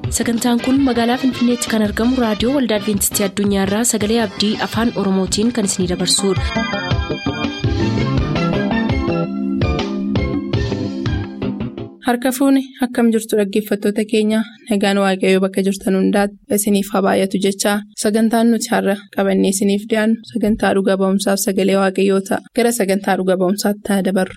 sagantaan kun magaalaa finfinneetti kan argamu raadiyoo waldaa adventistii addunyaarraa sagalee abdii afaan oromootiin kan isinidabarsudha. harka fuuni akkam jirtu dhaggeeffattoota keenya nagaan waaqayyoo bakka jirtan hundaati isiniif haa baay'atu jechaa sagantaan nuti har'a qabannee isiniif dhiyaannu sagantaa dhuga ba'umsaaf sagalee waaqayyoo ta'a gara sagantaa dhuga ba'umsaatti haa dabarru.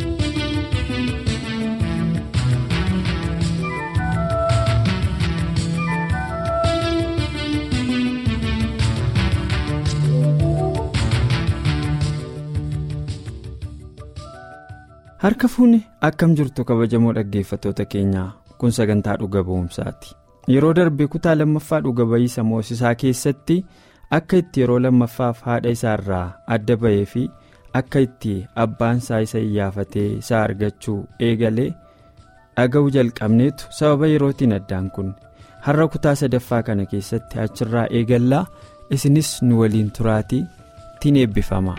harka fuuni akkam jirtu kabajamoo dhaggeeffattoota keenyaa kun sagantaa dhuga ba'umsaati yeroo darbe kutaa lammaffaa dhuga ba'iisa moosisaa keessatti akka itti yeroo lammaffaaf haadha isaa irraa adda ba'ee fi akka itti abbaan isaa isa iyyafatee isaa argachuu eegalee dhaga'uu jalqabneetu sababa yerootiin addaan kun har'a kutaa sadaffaa kana keessatti achirraa eegallaa isinis nu waliin turaatii tiin eebbifama.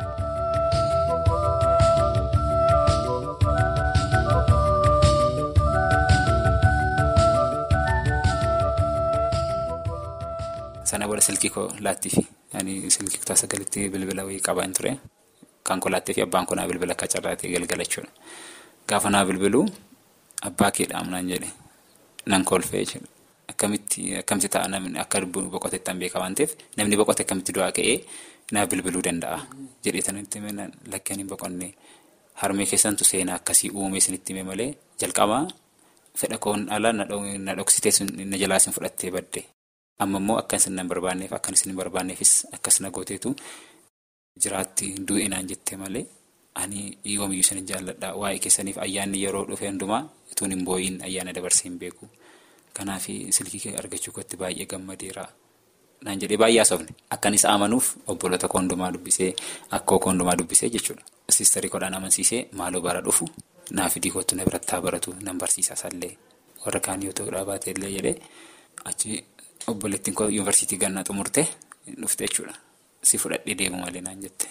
sana booda silkii koo laattiifi silkii kutaa sagalitti bilbila wayii qabaan ture kan koo laattiifi abbaan koo naa bilbila akka carraatee galgalachuudha gaafa naa bilbiluu abbaa keedhaam naan jedhe nan kolfee jechuudha akkamitti akkamitti ta'a namni akka boqoteettan beeka waan ta'eef namni boqote akkamitti du'aa ka'ee naa bilbiluu danda'a jedhee tanitti lakkeen hin boqonnee harmee keessantu seenaa akkasii uumee isinitti hime malee jalqabaa fedha koon alaa na dhoksitee na jalaas hin fudhattee badde. amma immoo akka isin hin barbaanneef akka isin hin barbaanneefis akkas na gooteetu jiraatti du'inaan jettee malee ani yoomiyyuu isin hin jaalladha waa'ee keessaniif ayyaanni yeroo dhufe hundumaa ituun hin boo'iin ayyaana dabarsee hin beeku kanaaf silkii argachuu kootti baay'ee gammadeera naan jedhee baay'ee haasofne akkan isa amanuuf obboloota koo hundumaa dubbisee akkoo koo hundumaa dubbisee jechuudha siistarii koodhaan amansiisee maaloo bara dhufu naaf idii kootu na birattaa baratu nan barsiisa isallee warra kaan yoo ta'u dhaabatee illee jedhee achi. Obboleettiin koo yuunivarsiitii gannaa xumurte dhufte jechuudha. Si fudhadhee deemu malee naan jette.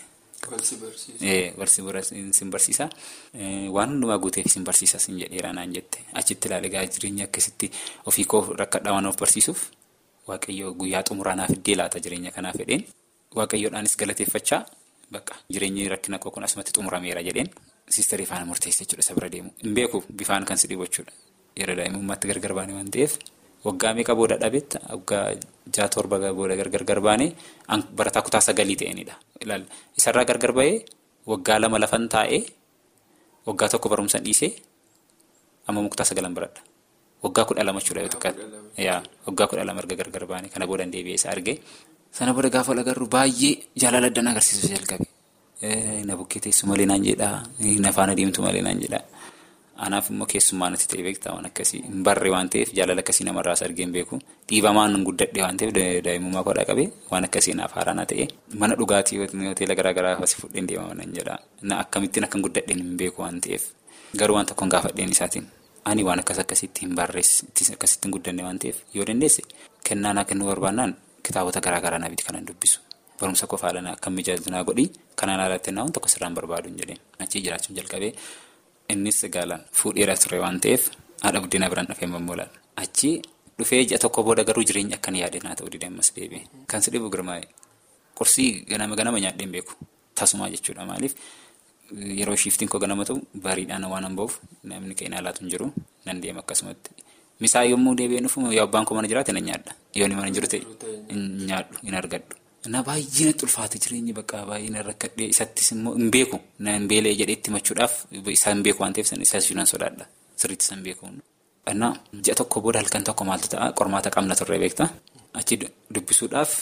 Walsi sin barsiisa. Waan hundumaa guuteef sin barsiisa sin jedheera naan jette. Achitti ilaalee gaa jireenya akkasitti ofii koo rakkadhaa waan of barsiisuuf waaqayyo guyyaa xumuraa naaf iddee laata jireenya kanaaf jedheen. Waaqayyoodhaanis galateeffachaa bakka jireenyi rakkina koo kun asumatti xumurameera jedheen. Siistarii faana murteessa jechuudha isa bira deemu. Hin beeku bifaan kan si dhibu jechuudha. Yeroo daa'imummaatti gargar baane waan ta'eef. Waggaa meeqa booda dhabetti waggaa ja'a torba booda gargar baanee barataa kutaa sagalii ta'eenidha. Isarraa gargar bahee waggaa lama lafan taa'ee waggaa tokko barumsaan dhiisee amma kutaa sagalan baradha. Waggaa kudha lama jechuudha yoo xiqqaate. Waggaa kudha lama erga gargar baanee kana booda deebi'ee isa argee. Sana booda gaafa agarru baay'ee jaalala addan agarsiisuu jalqabe. Na bukkee teessu malee naan jedhaa. Na faana deemtu malee naan jedhaa. Anaaf immoo keessummaa natti ta'e beektaa waan akkasii hin barre waan ta'eef jaalala akkasii namarraas argee hin beeku dhiibamaan guddadhe waan ta'eef daa'imummaa kodhaa qabee waan akkasii naaf haaraana ta'e mana dhugaatii hoteela garaagaraa asii fudheen deemaman nan jedha na akkamittiin akkan guddadheen hin beeku waan ta'eef garuu waan tokkoon gaafadheen isaatiin ani waan akkas akkasitti hin barreessi akkasitti hin guddanne waan ta'eef yoo dandeesse kennaa naa kennuu barbaannaan kitaabota garaagaraa naaf kanan dubbisu barumsa qofaa lana akka mijaajinaa godhi kanaan alatti waan tokko sirraan barbaadu hin jedheen achii jiraachuun jalqabee. Innis gaalaan fuudheera ture waan ta'eef haadha buddeena biraan dhufee mammoolaan achi dhufee ji'a tokko booda garuu jireenya akkan yaadeen haa ta'uu didee ammas deebi'e. Kan si dhibu girmaa'e qursii ganama ganama nyaadhee hin beeku tasumaa jechuudha maaliif yeroo shiiftiin koo ganama ta'u bariidhaan waan hin ba'uuf namni ka'in haalaatu hin jiru nan deema akkasumatti. Misaa yommuu deebi'ee dhufu yoo abbaan koo mana jiraate nan nyaadha yoo inni mana jiru ta'e hin nyaadhu hin argadhu. Na baay'ee natti ulfaate jireenyi bakka baay'ee na rakkadhee isattis immoo hin beeku na hin beelee jedhee itti machuudhaaf isa hin beeku waan ta'eef isas nan sodaadha sirriitti isa hin beeku. Annaa ji'a tokko booda halkan tokko maaltu ta'a qormaata qabna turre beektaa achi dubbisuudhaaf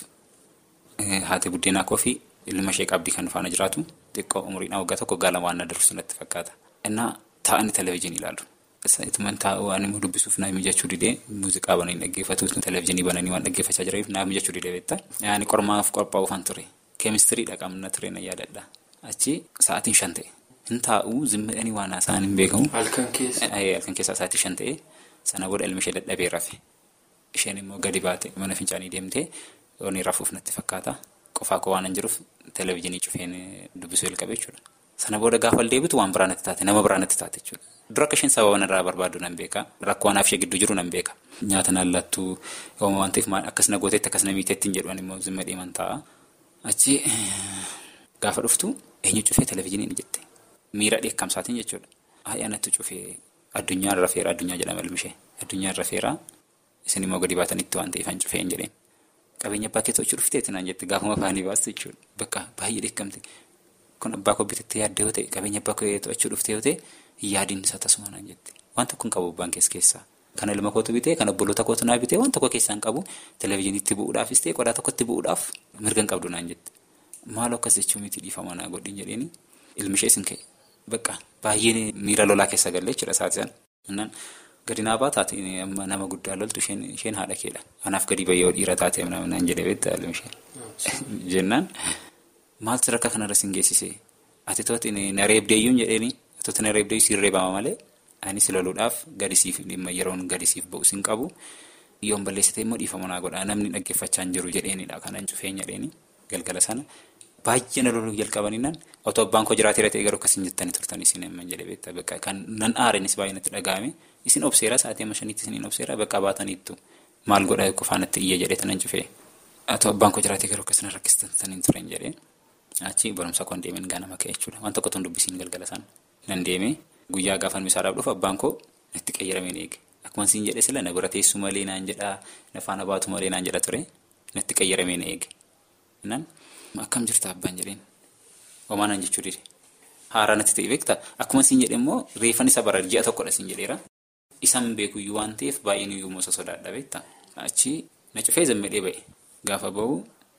haati buddeenaa koo fi ilma ishee qabdii kan faana jiraatu xiqqoo umriidhaan waggaa tokko gaala waan na dursu natti fakkaata. Innaa taa'anii televezyiinii ilaalu. Ituman taa'uu waan immoo dubbisuuf naaf mijachuu didee muuziqaa bananii dhaggeeffatu televezyiinii bananii waan dhaggeeffachaa jiraniif naaf mijachuu didee beektaa. Yaani qormaaf qophaa'uufan ture. Keemistiriidha qabna ture na yaadadha. Achi sa'aatiin shan ta'e. Hin taa'uu zimmadhanii waan haasa'an hin beekamu. Halkan keessa. Halkan keessaa sa'aatii shan ta'e sana booda ilmi ishee dadhabee rafe. Isheen immoo gadi baate mana fincaanii deemtee yoon rafuuf natti fakkaata. Qofaa koo waan hin jiruuf televezyiinii cufeen dubbisuu jalqabe jechuudha. Sana booda gaafa deebitu waan biraa natti taate nama biraa natti taate jechuudha. Dura akka isheen sababa irraa barbaadu nan beeka. Rakkoo anaaf ishee gidduu jiru nan beeka. Nyaata naan lattuu waan ta'eef akkas na gooteetti akkas na miiteetti hin jedhu immoo zimma deeman ta'a. Achi gaafa dhuftu eenyu cufee televizyiiniin jette. Miira dheekkamsaatiin jechuudha. Haayyaa natti cufee addunyaan rafeera addunyaa jedhama ilmishee. Addunyaan rafeera isin immoo gadi baatanitti waan ta'eef an cufee hin jedheen. Qabeenya abbaa keessa hojii dhufteetti naan jette gaafuma afaanii baastu jechuudha. Bakka baay'ee dheekkamte. Kun abbaa koo bitattee yaaddee yoo ta'e qabeenya abbaa koo to'achuu dhuftee yoo ta'e yaadiin isaa tasuma naan jette. Waan tokko hin qabu abbaan keessa keessaa. Kan ilma kootu bitee kan obboloota kootu naa bitee waan tokko keessaa hin qabu televizyiiniitti bu'uudhaafis ta'e qodaa tokkotti bu'uudhaaf mirga hin qabdu naan jette. Maaloo akkas jechuun miti dhiifama naa godhin jedheeni ilmishee isin ka'e. Bakka baay'ee miira lolaa keessa galee jechuudha isaati sana. Gadi naa baataati nama guddaa loltu isheen haadha keedha. Anaaf gadi bayyoo dhiira taate naan jedhee beektaa ilmishee. Jennaan maaltu sadarkaa kanarra sin geessisee ati tooti na reebdeeyyuun jedheeni tooti na reebdeeyyuu siin reebama malee anis loluudhaaf gadisiif dhimma yeroon gadisiif ba'u sin qabu yoon balleessite immoo dhiifama naa godha namni dhaggeeffachaa hin jiru jedheenidha kanan cufeenya jedheeni galgala sana. Baay'ee na loluu jalqabaniinaan otoo abbaan koo jiraatee ta'e garuu akkasiin jettanii turtan isin amma jedhee beektaa bakka kan nan aareenis baay'ee natti dhaga'ame isin obseera sa'aatii amma shaniitti isiniin obseera bakka baataniittu maal godha qofaanatti iyya jedhee tanan cufee otoo abbaan koo jiraatee garuu akkasina rakkistanii hin turen jedhee achi barumsa koo deemeen ganama ka'e jechuudha waan tokko tun dubbisiin galgala sana nan deemee guyyaa gaafan misaadhaaf dhufu abbaan koo natti qayyarameen eege akkuma siin jedhee sila na bira teessu malee naan jedhaa na faana baatu malee naan jedha ture natti qayyarameen eege. Akkam jirta abbaan jedheen homaa naan jechuu dide haaraa natti ta'e beektaa akkuma siin jedhe immoo reeffan isa bara ji'a tokkodha siin jedheera isaan beekuyyuu waan ta'eef baay'een iyyuu moosa sodaadha beektaa achi na cufee zammedhee ba'e gaafa ba'u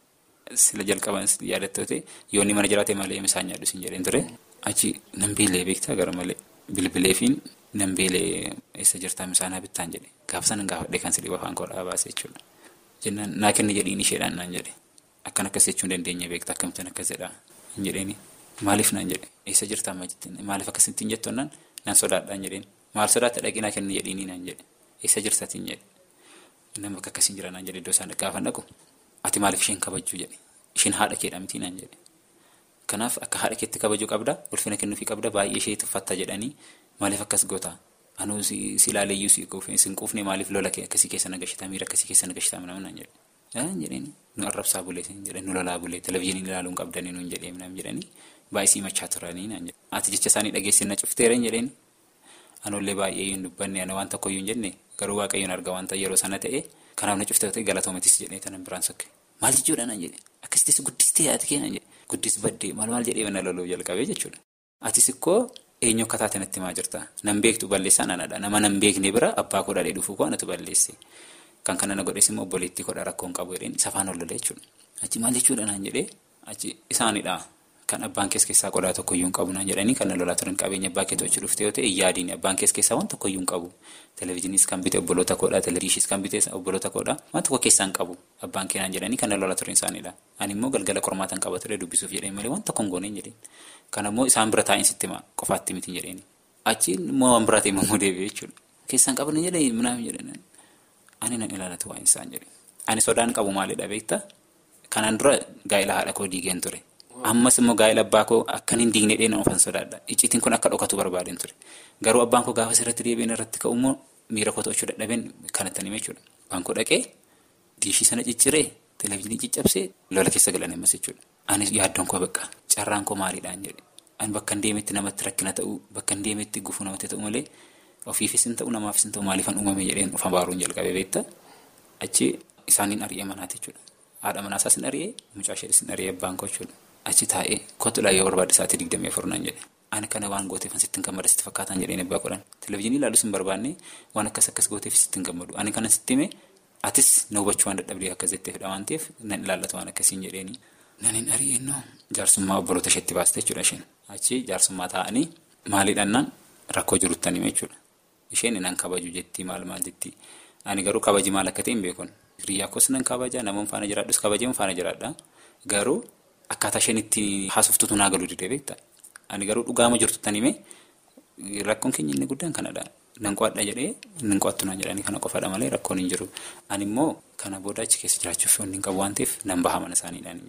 sila jalqaban yaadattoo ta'e yoonni mana jiraate malee misaan nyaadhu siin jedheen ture achi nan beelee beektaa gara malee bilbileefiin nan beelee eessa jirtaa misaanaa bittaan jedhe gaafa sana gaafadhee kan silii afaan koodhaa baase jechuudha jennaan naa kenni jedhiin isheedhaan naan jedhe. Akkan akkas jechuun dandeenya beektaa akkamittiin akkas jedhaa hin jedheeni maaliif naan jedhe eessa jirtaa amma jettiin maaliif akkasittiin jettoon naan naan sodaadhaa hin jedheen maal sodaatta dhaqinaa kenni jedhiinii naan jedhe eessa jirtaatiin jedhe nama akka akkasiin jira naan jedhe iddoo isaan gaafa dhaqu ati maaliif isheen kabajuu jedhe isheen haadha keedha mitii naan jedhe kanaaf akka haadha keetti kabajuu qabda ulfina kennuufii qabda baay'ee ishee tuffatta jedhanii maaliif akkas goota anuu si ilaaleeyyuu si quufne maaliif lola akkasii keessa nagashitaa miira akkasii keessa nagashitaa mana naan jedhe. jedhanii nu arrabsaa bulee jedhanii nu lolaa bulee televizyiinii ilaaluun qabdanii nuun jedhee naan jedhanii baay'isii machaa turanii naan jedhe ati jecha isaanii dhageessin na cufteera hin jedheeni anullee baay'ee hin dubbanne ana waan tokko hin jenne garuu waaqayyoon arga wanta yeroo sana ta'e kanaaf na cuftee ta'e galatoomatis jedhee tanan biraan sokke maal jechuudha naan jedhe akkasitti guddistee ati kee naan jedhe guddis baddee maal maal jedhee mana loluu jalqabee jechuudha atis ikkoo eenyu akka taate natti maa jirta nan beektu balleessaan anadha nama nan beekne bira abbaa koo dhadhee dhufuu koo anatu balleesse. Kan kana na godhees immoo obboleettii kodha rakkoon qabu jedheen safaan ol lolee jechuudha. Achi maal jechuudha naan jedhee achi isaanidha kan abbaan keessa keessaa qodaa tokkoyyuu hin qabu naan jedhanii kan na lolaa turan qabeenya abbaa keetti hojii dhuftee yoo ta'e yaadiin abbaan keessa keessaa waan tokkoyyuu hin qabu. Televezyiiniis kan bite obboloota koodhaa televezyiiniis kan bite obboloota koodhaa waan tokko keessaa hin qabu abbaan kee naan jedhanii kan na lolaa turan isaanidha. Ani immoo galgala qormaatan qaba ture dubbisuuf jedheen malee waan tokko hin gooneen jedheen. Kana immoo isaan bira taa'in sitti himaa qofaatti miti jedheeni. Achi immoo waan biraatee immoo deebi'ee jechuudha. Keessaan qaban jedhee minaaf jedhan Ani nan ilaalatu waan isaan jedhe. Ani sodaan qabu maalidha beektaa? Kanaan dura gaa'ela haadha koo diigeen ture. Ammas immoo gaa'ela abbaa koo akkan hin diigne dheedan ofan sodaadha. Icciitiin kun akka dhokatu barbaadeen ture. Garuu abbaan koo gaafa sirratti deebiin irratti ka'u immoo miira koo to'achuu dadhabeen kanatti hime jechuudha. Abbaan koo dhaqee diishii sana cicciree televezyiinii ciccabsee lola keessa galan ammas jechuudha. Anis yaaddoon koo bakka carraan koo maaliidhaan jedhe. Ani bakka hin deemetti namatti rakkina ta'uu bakka hin deemetti gufuu namatti ta'u malee. Ofiifis hin ta'u namaafis hin ta'u maaliifan uumame jedheen of abaaruun jalqabee beektaa achi isaaniin ari'ee manaati jechuudha. Haadha manaasaas hin ari'ee mucaa ishees hin ari'ee abbaan koo jechuudha. Achi taa'ee kottuudhaan yoo barbaade sa'aatii digdamii afur naan jedhe. Ani kana waan gooteefan sitti hin gammada sitti fakkaataan jedheen abbaa godhan. Televezyiinii ilaalus hin barbaanne waan akkas akkas gooteef sitti hin gammadu. Ani kana sitti hime atis na hubachuu waan dadhabdee akkas jetteefidha waan ta'eef nan ilaallatu waan akkasiin jedheeni. Nan hin ari'eennoo jaarsummaa obboloota isheetti baaste jechuudha isheen. Achi jaarsummaa taa'anii maaliidhaan rakkoo jirutti hime jechuudha. Isheen nan kabaju jetti maal maal jetti ani garuu kabaji maal akka ta'e hin beekun hiriyyaa koos nan kabaja namoonni faana jiraadhus kabajee faana jiraadha garuu akkaataa isheen itti haasoftutu naa galuu didee beekta ani garuu dhugaama jirtu tan hime rakkoon keenya inni guddaan kanadha nan qo'adha jedhee nan qo'attu naan jedhanii kana qofaadha malee rakkoon hin jiru ani immoo kana booda achi keessa jiraachuuf yoon hin qabu waan ta'eef nan baha mana isaaniidhaan hin jedhe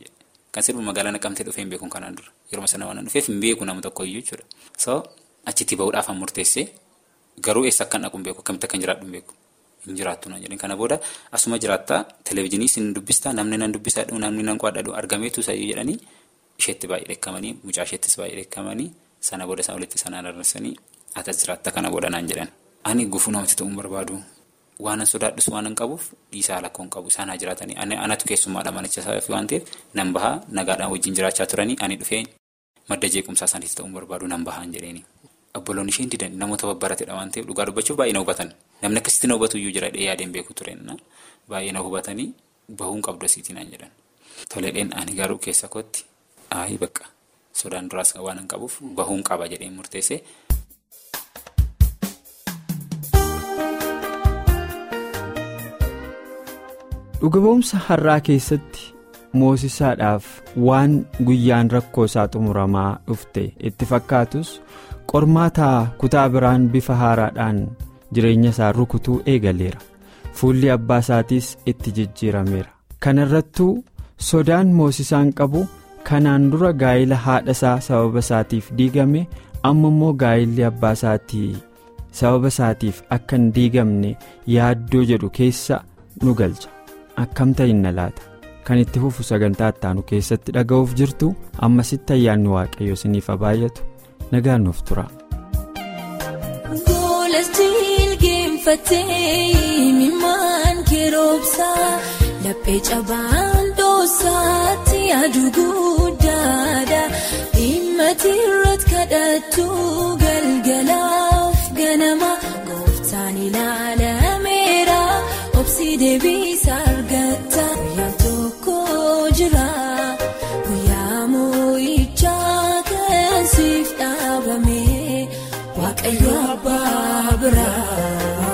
Kan sirbi magaalaa naqamtee dhufee hin beeku kanaan dura. Yeroo sana waan dhufeef hin beeku nama tokkoyyuu jechuudha. So achitti bahuudhaaf an murteessee garuu eessa akkan dhaqu hin beeku akkamitti akkan jiraadhu hin beeku. Hin jiraattu naan jedhanii kana booda asuma jiraattaa televezyiinii sin dubbistaa namni nan dubbisaa namni nan qo'adhadhu argameetu sayyuu jedhanii isheetti baay'ee dheekkamanii mucaa isheettis baay'ee dheekkamanii sana booda isaan walitti isaan araarsanii atas jiraatta kana booda naan jedhan. Ani gufuu namatti ta'uu hin barbaadu. Waan sodaadhus waan hin qabuuf dhiisaa lakkoo hin qabu isaan haa jiraatanii anatu keessummaadha manicha isaa waan ta'eef nan bahaa nagaadhaan wajjin jiraachaa turanii ani dhufee madda jeequmsaa isaaniitti ta'uu hin barbaadu nan bahaa hin jedheeni. Obboloonni isheen didan namoota babbarateedha waan ta'eef dhugaa dubbachuuf baay'ee na hubatan namni akkasitti na hubatu iyyuu jira yaadeen beeku tureen baay'ee na hubatanii bahuun qabdu asiitii naan jedhan. Toleedheen ani garuu keessa kootti ayi bakka sodaan duraas waan hin qabuuf bahuun qaba jedheen murteesse. Dhugaboomsa har'aa keessatti moosisaadhaaf waan guyyaan rakkoo isaa xumuramaa dhufte itti fakkaatus qormaataa kutaa biraan bifa haaraadhaan jireenya isaa rukutuu eegaleera fuulli abbaa isaatiis itti jijjiirameera kana irrattuu sodaan moosisaan qabu kanaan dura gaa'ila haadha isaa sababa isaatiif diigame amma immoo gaa'illi abbaa isaatii sababa isaatiif akka hin diigamne yaaddoo jedhu keessa nu galcha. akkam ta'inna laata kan itti fufu sagantaa ittaanu keessatti dhaga'uuf jirtu ammasitti ayyaanni waaqayyo isiniif haa baay'atu nagaan nuuf tura. Goolastiin geeffattee mimaan keroobsaa laphee cabaan doosaatti aduu guddaadha dhimmati irratti kadhattu galgalaaf ganama gooftaan ilaalameera obsi deebiisa argata guyyaa tokko jira guyyaa moo'ichaa kan siif dhaabame waaqayyo abbaa biraa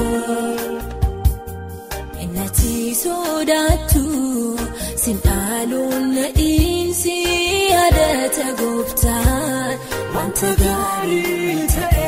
innati sodaattu sin dhaaluun nadhiinsi yaadata gooftaan wanta gaarii ta'e.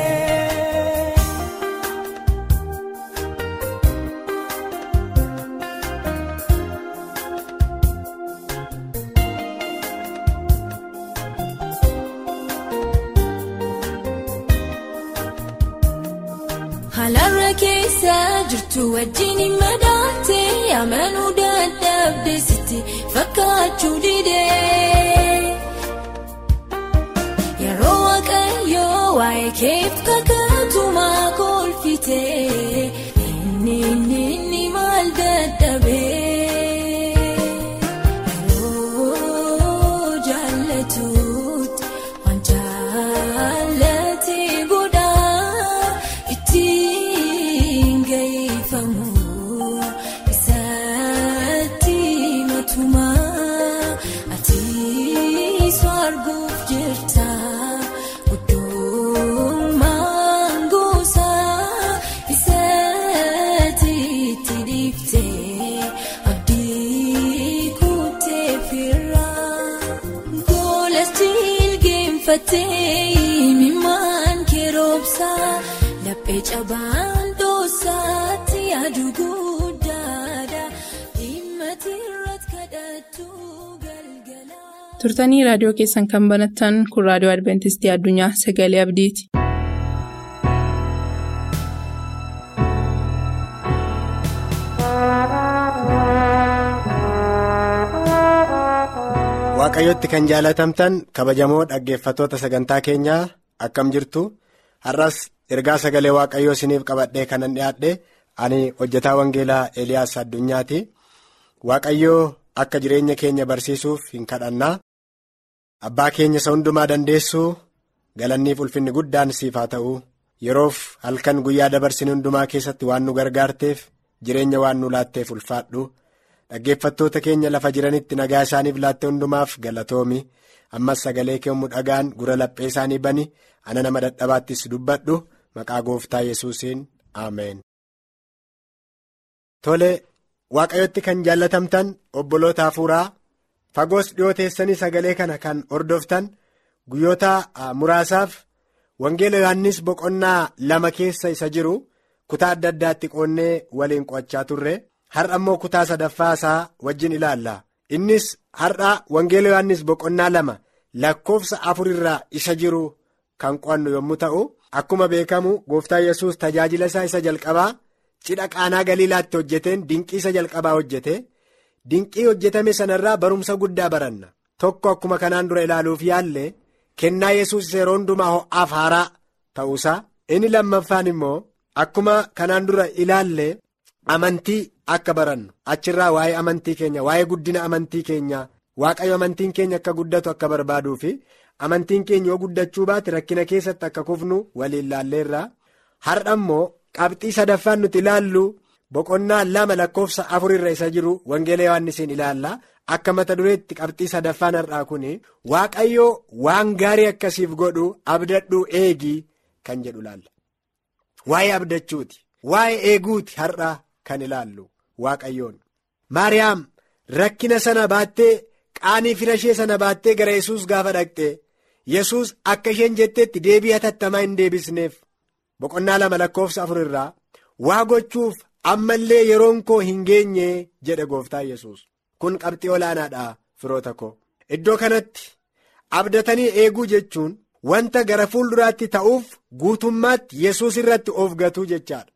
Halarra keessa jirtu wajjin madaate amanuu dadhabde sitti fakkaachuu didee. Yeroo waaqayyoo waa'ee keef kakatumaa kolfite inni inni inni maal dadhabee. Yeroo jaallatuutti waan jaallatee godhaa ittiin ga'ifamu isatti matumaa ati arguuf jirta guddummaan gosaa isatti itti dhiiftee abdii kuttee firraa goolastiin geeffattee mimaan keroobsaa laphee cabaan doosaatti aduu guddaadha dhimmati irratti kadhattu galgala. turtanii raadiyoo keessan kan banattan kun raadiyoo adventistii addunyaa sagalee abdiiti. Waaqayyotti kan jaalatamtan kabajamoo dhaggeeffattoota sagantaa keenyaa akkam jirtu har'as ergaa sagalee waaqayyoo isiniif qabadhee kanan dhiyaadhe ani hojjetaa wangeelaa Eliyaas addunyaati waaqayyoo akka jireenya keenya barsiisuuf hin kadhannaa abbaa keenya isa hundumaa dandeessuu galanniif ulfinni guddaan siif haa ta'u yeroof halkan guyyaa dabarsine hundumaa keessatti waan nu gargaarteef jireenya waan nu laatteef ulfaadhu. dhaggeeffattoota keenya lafa jiranitti nagaa isaaniif laatte hundumaaf galatoomi ammas sagalee keemmu dhagaan gura laphee isaanii bani ana nama dadhabaattis dubbadhu maqaa gooftaa yesuusiin ameen. Tole waaqayyotti kan jaallatamtan obboloota hafuuraa fagoos dhiyoo teessanii sagalee kana kan hordoftan guyyoota muraasaaf wangeela yohannis boqonnaa lama keessa isa jiru kutaa adda addaatti qoonnee waliin qo'achaa turre. har'a immoo kutaa sadaffaa isaa wajjin ilaalla innis har'aa wangeela yohannis boqonnaa lama lakkoofsa afur irraa isa jiru kan qo'annu yommuu ta'u akkuma beekamu gooftaa yesus tajaajila isaa isa jalqabaa cidha qaanaa galiilaatti hojjeteen dinqii isa jalqabaa hojjete dinqii hojjetame sanarraa barumsa guddaa baranna tokko akkuma kanaan dura ilaaluuf yaalle kennaa yesus yeroo hundumaa ho'aaf haaraa ta'uusaa inni lammaffaan immoo akkuma kanaan dura ilaalle amantii akka barannu achirraa waa'ee amantii keenya waa'ee guddina amantii keenya waaqayyo amantiin keenya akka guddatu akka barbaaduu fi amantiin keenya yoo guddachuu baate rakkina keessatti akka kufnu waliin laalleerra har'a immoo qabxii sadaffaan nuti ilaallu boqonnaa lama lakkoofsa afur irra isa jiru wangeela yohannisiin ilaalla akka mata dureetti qabxii sadaffaan har'aa kun waaqayyo waan gaarii akkasiif godhu abdadhuu eegii kan jedhu ilaalla waa'ee abdachuuti waa'ee eeguuti har'a kan ilaallu waaqayyoon maariyaam rakkina sana baattee qaanii fira ishee sana baattee gara yesus gaafa dhaqxe yesus akka isheen jetteetti deebii hatattamaa hin deebisneef boqonnaa lama lakkoofsa afur irraa waa gochuuf ammallee yeroon koo hin geenye jedhe gooftaa yesus kun qabxii olaanaadha firoota koo iddoo kanatti abdatanii eeguu jechuun wanta gara fuulduraatti ta'uuf guutummaatti yesus irratti of gatuu jechaadha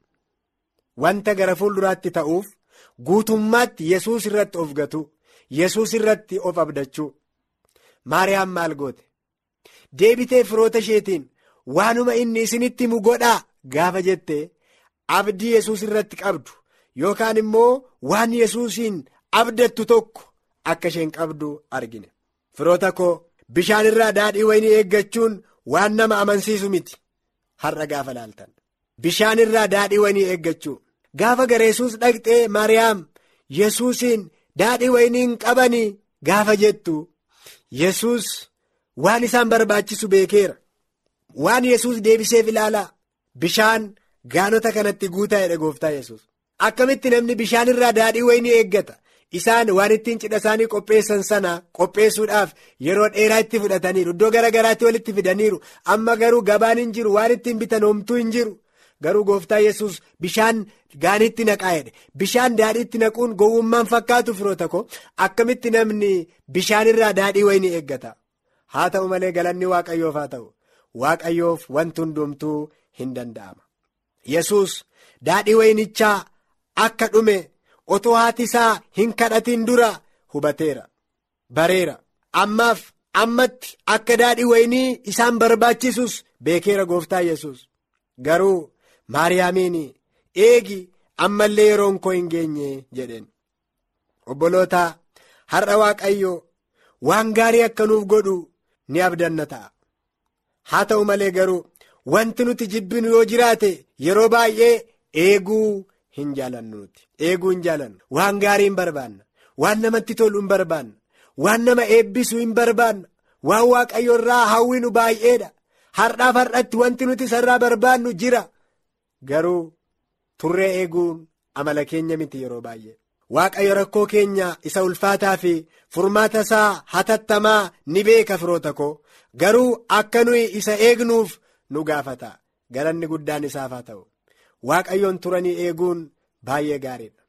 wanta gara fuulduraatti ta'uuf guutummaatti yesus irratti of gatuu yesus irratti of abdachuu maariyaam maal goote deebitee firoota isheetiin waanuma inni isinitti himu godhaa gaafa jette abdii yesus irratti qabdu yookaan immoo waan yesuusiin abdattu tokko akka isheen qabdu argine firoota koo bishaan irraa daadhii wayinii eeggachuun waan nama amansiisu miti har'a gaafa laaltan bishaan irraa daadhii wayinii eeggachuu gaafa gara yesus dhaqxee maariyaam yesuusiin daadhii wayinii hin qabanii gaafa jettu yesus waan isaan barbaachisu beekeera waan yesus deebiseef ilaalaa bishaan gaanota kanatti guutaa jedhe gooftaa yesus akkamitti namni bishaan irraa daadhii wayinii eeggata isaan waan ittiin cidha isaanii qopheessan sana qopheessuudhaaf yeroo dheeraa itti fudhataniiru iddoo gara garaatti walitti fidaniiru amma garuu gabaan hin jiru waan ittiin bitan homtuu hin jiru garuu gooftaa yesus bishaan gaaniitti naqaa jedhe bishaan daadhiitti naquun gowwummaan fakkaatu firoota koo akkamitti namni bishaan irraa daadhii wayinii eeggata haa ta'u malee galanni waaqayyoof haa ta'u waaqayyoof wanti hundumtuu hin danda'ama yesus daadhii wayinichaa akka dhume otoo haati isaa hin kadhatin dura hubateera bareera ammaaf ammatti akka daadhii wayinii isaan barbaachisus beekeera gooftaa yesus garuu maariyaamiin eegi ammallee yeroon koo hin geenye jedheen obboloota har'a waaqayyo waan gaarii akka nuuf godhu ni abdanna ta'a haa ta'u malee garuu wanti nuti jibbinu yoo jiraate yeroo baay'ee eeguu hin jaalannuuti eeguu hin jaalannu waan gaarii hin barbaanna waan namatti tolu hin barbaanna waan nama eebbisu hin barbaanna waan waaqayyo irraa hawwinu baay'eedha har'aaf har'atti wanti nuti isarraa barbaannu jira garuu turree eeguun amala keenya miti yeroo baay'ee waaqayyo rakkoo keenya isa ulfaataa fi furmaata isaa hatattamaa ni beeka firoota koo garuu akka nuyi isa eegnuuf nu gaafata galanni guddaan isaaf haa ta'u waaqayyoon turanii eeguun baay'ee gaariidha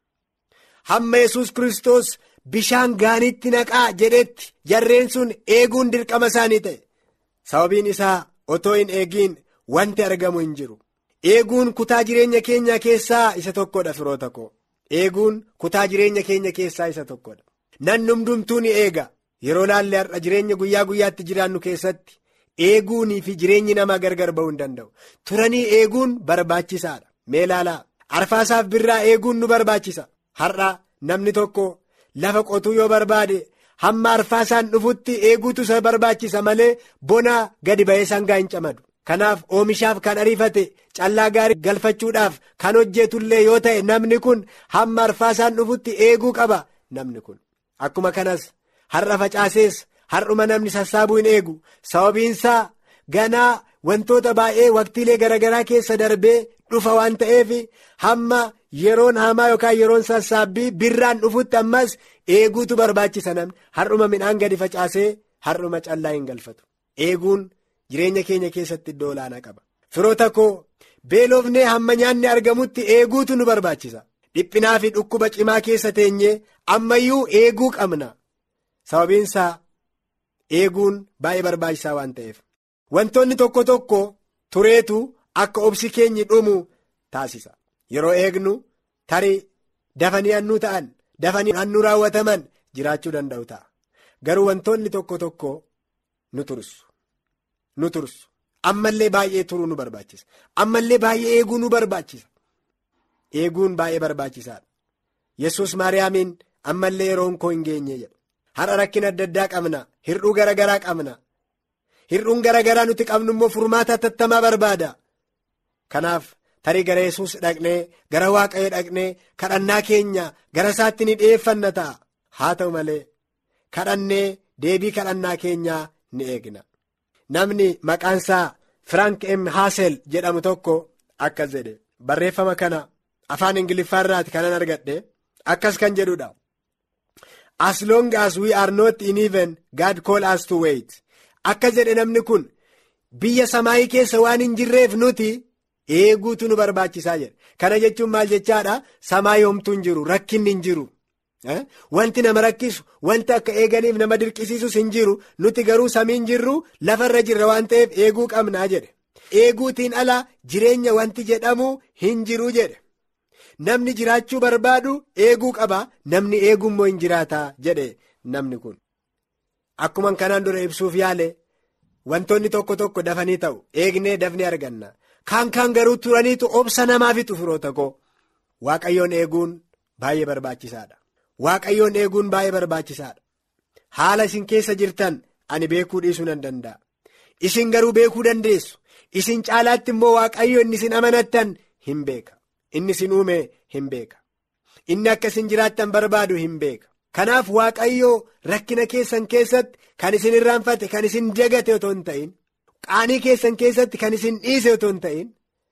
hamma yesus kristos bishaan gaaniitti naqaa jedhetti jarreen sun eeguun dirqama isaanii ta'e sababiin isaa otoo hin eegiin wanti argamu hin jiru eeguun kutaa jireenya keenya keessaa isa tokkodha firoota koo eeguun kutaa jireenya keenya keessaa isa tokkodha namni hundumtuu ni eega yeroo laalle har'a jireenya guyyaa guyyaatti jiraannu keessatti eeguunii fi jireenyi namaa gargar ba'uu hin danda'u turanii eeguun barbaachisaadha mee laalaa arfaasaaf birraa eeguun nu barbaachisa har'a namni tokko lafa qotuu yoo barbaade hamma arfaasaan dhufutti eeguutu isa barbaachisa malee bona gadi ba'ee sangaa hin camadu kanaaf oomishaaf kan ariifate callaa gaarii galfachuudhaaf kan hojjetullee yoo ta'e namni kun hamma arfaasaan dhufutti eeguu qaba namni kun akkuma kanas har'a facaasees har'uma namni sassaabuu hin eegu sababiinsaa ganaa wantoota baay'ee waqtiilee garaagaraa keessa darbee dhufa waan ta'eef hamma yeroon hamaa yookaan yeroon sassaabbii birraan dhufutti ammas eeguutu barbaachisa namni har'uma midhaan gadi facaasee har'uma callaa hin galfatu eeguun jireenya keenya keessatti iddoo olaanaa qaba firoota koo beelofnee hamma nyaanni argamutti eeguutu nu barbaachisa dhiphinaa fi dhukkuba cimaa keessa teenyee ammayyuu eeguu qabna sababiinsaa eeguun baay'ee barbaachisaa waan ta'eef wantoonni tokko tokko tureetu akka obsi keenyi dhumu taasisa yeroo eegnu tarii dafanii hannuu ta'an dafanii hannuu raawwataman jiraachuu danda'u ta'a garuu wantoonni tokko tokko nu tursu nu tursu ammallee baay'ee turuu nu barbaachisa ammallee baay'ee eeguu nu barbaachisa eeguun baay'ee barbaachisaadha yesus maariyaamiin ammallee yeroon koo hin geenye jedha har'a rakkina adda addaa qabna hirdhuu gara garaa qabna hirdhuun gara garaa nuti qabnu immoo furmaata tattamaa barbaada kanaaf tarii gara yesus dhaqnee gara waaqayyo dhaqnee kadhannaa keenya gara isaatti ni dhi'eeffanna ta'a haa ta'u malee kadhannee deebii kadhannaa keenyaa ni eegna namni maqaansaa firaank m haasel jedhamu tokko akkas jedhe barreeffama kana afaan ingiliffaarraati kanan argadhe akkas kan jedhudha as long as we are not in heaven God call us to wait akkas jedhe namni kun biyya samaayii keessa waan hin jirreef nuti eeguutu nu barbaachisaa jedhe kana jechuun maal jechaadha samaayii homtuu hin jiru rakkinni hin jiru wanti nama rakkisu wanti akka eeganiif nama dirqisiisus hin jiru nuti garuu samiin jirru lafarra jirra waan ta'eef eeguu qabnaa jedhe eeguutiin ala jireenya wanti jedhamu hin jiru jedhe namni jiraachuu barbaadu eeguu qaba namni eegummoo hin jiraataa jedhe namni kun akkuma kanaan dura ibsuuf yaale wantoonni tokko tokko dafanii ta'u eegnee dafnee arganna kaan kaan garuu turaniitu obsa namaafitu firoota koo waaqayyoon eeguun baay'ee barbaachisaadha. Waaqayyoon eeguun baay'ee barbaachisaadha. Haala isin keessa jirtan ani beekuu dhiisuu nan danda'a. Isin garuu beekuu dandeessu. Isin caalaatti immoo waaqayyo inni isin amanattan hin beeka. Inni isin uume hin beeka. Inni akka isin jiraattan barbaadu hin beeka. Kanaaf waaqayyo rakkina keessan keessatti kan isin irraanfate kan isin dagate otoo hin ta'in qaanii keessan keessatti kan isin dhiise otoo hin ta'in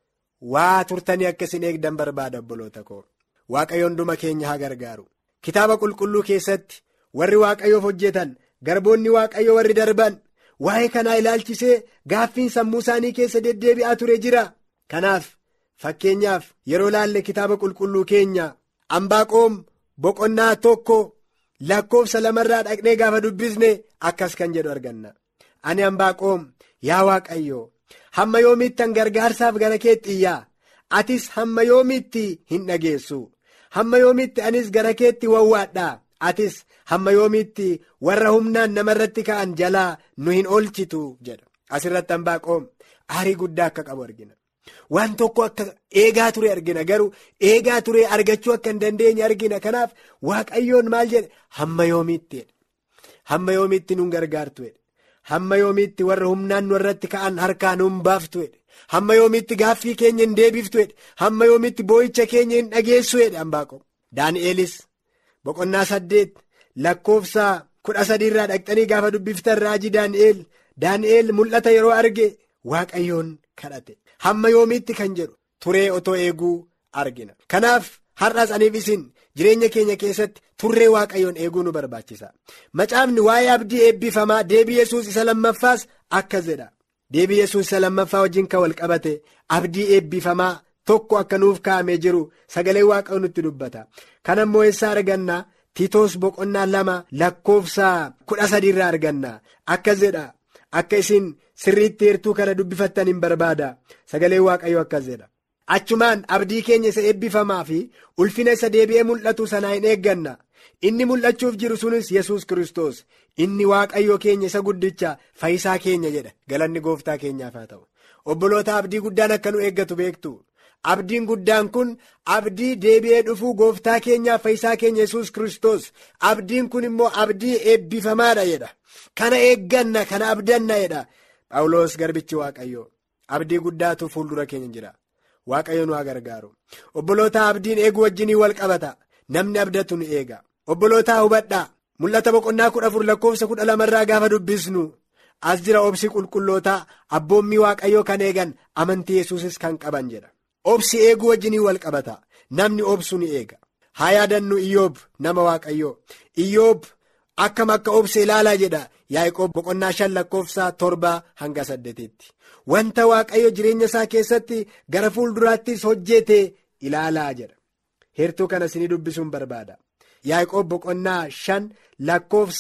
waa turtanii akka isin eegdan barbaada obboloota koo. Waaqayyo hunduma keenya haa gargaaru. Kitaaba qulqulluu keessatti warri waaqayyoof hojjetan garboonni waaqayyo warri darban waa'ee kanaa ilaalchisee gaaffiin sammuu isaanii keessa deddeebi'aa ture jira. Kanaaf fakkeenyaaf yeroo laalle kitaaba qulqulluu keenya ambaaqoom boqonnaa tokko lakkoofsa lamarraa dhaqnee gaafa dubbisne akkas kan jedhu arganna. Ani ambaaqoom yaa waaqayyo hamma yoomiittan gargaarsaaf gara keetti iyyaa atis hamma yoomiitti hin dhageessu. hamma yoomiitti anis gara keetti wawwaadhaa atis hamma yoomiitti warra humnaan namarratti ka'an jalaa nu hin oolchitu jedha asirratti ambaaqoom aarii guddaa akka qabu argina waan tokko akka eegaa ture argina garuu eegaa ture argachuu akka hin dandeenye argina kanaaf waaqayyoon maal jedhe hamma yoomiitti hamma yoomiitti nun gargaartu hamma yoomiitti warra humnaan nu irratti ka'an harkaa nun baaftu hamma yoomiitti gaaffii keenya hin deebiftu hamma yoomiitti boo'icha keenya hin dhageessu ambaaqoom daani'elis boqonnaa saddeet lakkoofsa kudha sadiirraa dhaqxanii gaafa dubbiftan raajii daani'eel daani'eel mul'ata yeroo arge waaqayyoon kadhate hamma yoomiitti kan jedhu turee otoo eeguu argina kanaaf har'as aniif isin jireenya keenya keessatti turree waaqayyoon eeguu nu barbaachisa macaafni waa'ee abdii eebbifamaa deebii yesuus isa lammaffaas akkas jedha. deebii yesuus isa lammaffaa wajjin kan wal qabate abdii eebbifamaa tokko akka nuuf kaa'amee jiru sagalee waaqayyoo nutti dubbata kana immoo eessaa arganna tiitoos boqonnaa lama lakkoofsa kudha sadiirraa arganna akkas jedha akka isin sirriitti heertuu kana dubbifattan hin barbaada sagalee waaqayyoo akkas jedha achumaan abdii keenya isa eebbifamaa fi ulfina isa deebi'ee mul'atu sanaa hin eegganna inni mul'achuuf jiru sunis yesus kristos inni waaqayyo keenya isa guddicha fayyisaa keenya jedha galanni gooftaa keenyaaf haa ta'u obboloota abdii guddaan akka nu eeggatu beektu abdiin guddaan kun abdii deebi'ee dhufuu gooftaa keenyaaf fayyisaa keenya yesus kristos abdiin kun immoo abdii eebbifamaadha jedha kana eegganna kana abdanna jedha phaawulos garbichi waaqayyo abdii guddaatu fuuldura keenya jira waaqayyo nu haa gargaaru obboloota abdiin eeguu wajjinii wal qabata namni abdatu ni eega. obbolootaa hubadhaa mul'ata boqonnaa kudha afur lakkoofsa kudha lamarraa gaafa dubbisnu as jira obsi qulqullootaa abboommii waaqayyoo kan eegan amantii yesuusis kan qaban jedha obsi eeguu wajjinii wal qabata namni obsu ni eega haa yaadannu iyyoob nama waaqayyoo iyyoob akkam akka obse ilaalaa jedha yaaqoob boqonnaa shan lakkoofsa torba hanga saddeetitti wanta waaqayyo jireenya isaa keessatti gara fuulduraattis hojjete ilaalaa jedha heertuu kana isinii dubbisuun barbaada. yaaqoob boqonnaa shan lakkoofsa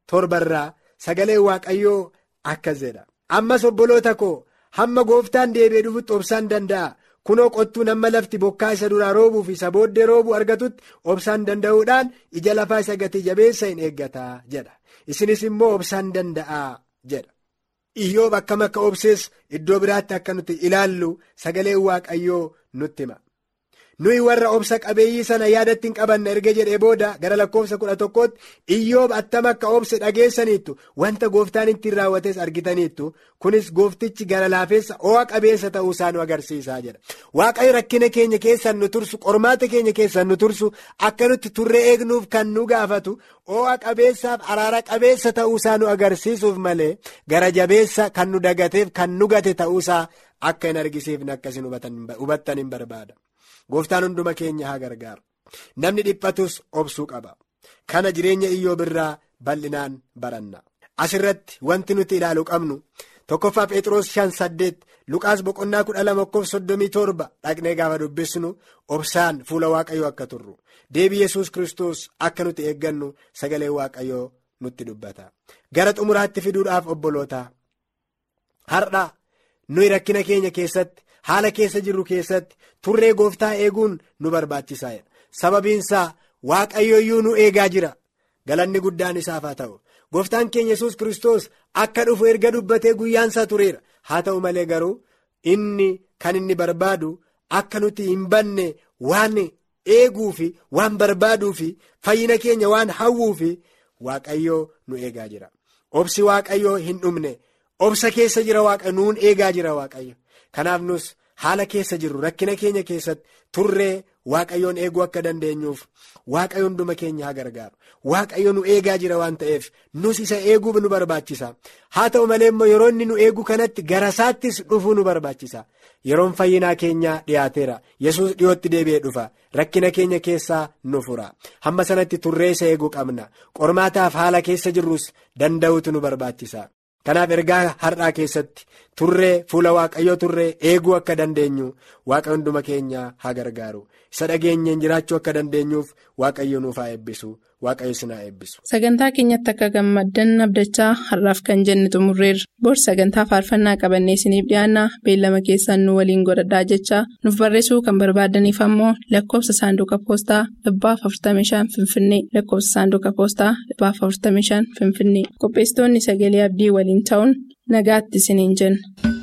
torbarraa sagalee waaqayyoo akkas jedha ammas obboloota koo hamma gooftaan deebi'ee dhufutti obsaan danda'a kunoo qottuun amma lafti bokkaa isa duraa roobuu fi isa booddee roobuu argatutti obsaan danda'uudhaan ija lafaa isa gatii jabeessa hin eeggataa jedha isinis immoo obsaan danda'aa jedha. Iyyoob akkam akka obsees iddoo biraatti akka nuti ilaallu sagaleen waaqayyoo nutti hima. Nuyi warra obsa qabeeyyii sana yaadatti hin qabanna erga jedhee booda gara lakkoofsa kudha tokkootti iyyoob attam akka obse dhageessaniittu wanta gooftaan ittiin raawwates argitaniittu kunis gooftichi gara laafeessa ho'a qabeessa ta'uu isaa nu agarsiisaa jedha. Waaqayyo rakkina keenya keessan nu tursu qormaata keenya keessan nu tursu akka nutti turree eegnuuf kan nu gaafatu ho'a qabeessaaf araara qabeessa ta'uu isaa nu agarsiisuuf malee gara jabeessa kan nu dagateef kan nu gate ta'uu isaa akka hin argisiifne akkasiin hubattan hin barbaada. Gooftaan hunduma keenya haa gargaaru namni dhiphatus obsuu qaba kana jireenya iyyoob irraa bal'inaan baranna asirratti wanti nuti ilaalu qabnu tokkoffaa Pheexroos shan saddeet Luqaas boqonnaa kudha lama lakkoofsa soddomii torba dhaqnee gaafa dubbisnu obsaan fuula waaqayyoo akka turru deebii yesus kristos akka nuti eeggannu sagalee waaqayyoo nutti dubbata gara xumuraatti fiduudhaaf obbolootaa har'a nuyi rakkina keenya keessatti. haala keessa jirru keessatti turree gooftaa eeguun nu barbaachisaa sababiinsaa waaqayyooyyuu nu eegaa jira galanni guddaan isaaf haa ta'u gooftaan keenya yesus kristos akka dhufu erga dubbatee guyyaansaa tureera haa ta'u malee garuu inni kan inni barbaadu akka nuti hin banne waan eeguu fi waan barbaaduu fi fayyina keenya waan hawwuu fi waaqayyoo nu eegaa jira obsi waaqayyoo hin dhumne obsa keessa jira waaqa nuun eegaa jira waaqayyo. kanaaf nus haala keessa jirru rakkina keenya keessatti turree waaqayyoon eeguu akka dandeenyuuf waaqayyo hunduma keenya haa gargaaru waaqayyo nu eegaa jira waan ta'eef nus isa eeguuf nu barbaachisa haa ta'u malee immoo yeroo inni nu eegu kanatti gara isaattis dhufuu nu barbaachisa yeroon fayyinaa keenyaa dhiyaateera yesus dhiyootti deebi'ee dhufa rakkina keenya keessaa nu fura hamma sanatti turree isa eeguu qabna qormaataaf haala keessa jirrus danda'uutu nu barbaachisa. kanaaf ergaa har'aa keessatti turree fuula waaqayyoo turree eeguu akka dandeenyu waaqa hunduma keenya haa gargaaru isa dhageenyeen jiraachuu akka dandeenyuuf waaqayyo nuuf haa eebbisu waaqayyo isin haa eebbisu. sagantaa keenyatti akka gammaddan abdachaa har'aaf kan jenne xumurreerra bor sagantaa faarfannaa qabannee isiniif dhiyaanna beellama keessan nu waliin godhadhaa jechaa nuuf barreessuu kan barbaadaniif ammoo lakkoofsa saanduqa poostaa dhibbaaf 45 finfinnee lakkoofsa saanduqa poostaa dhibbaaf 45 finfinnee qopheessitoonni sagalee abdii waliin ta'uun nagaatti isiniin jenna.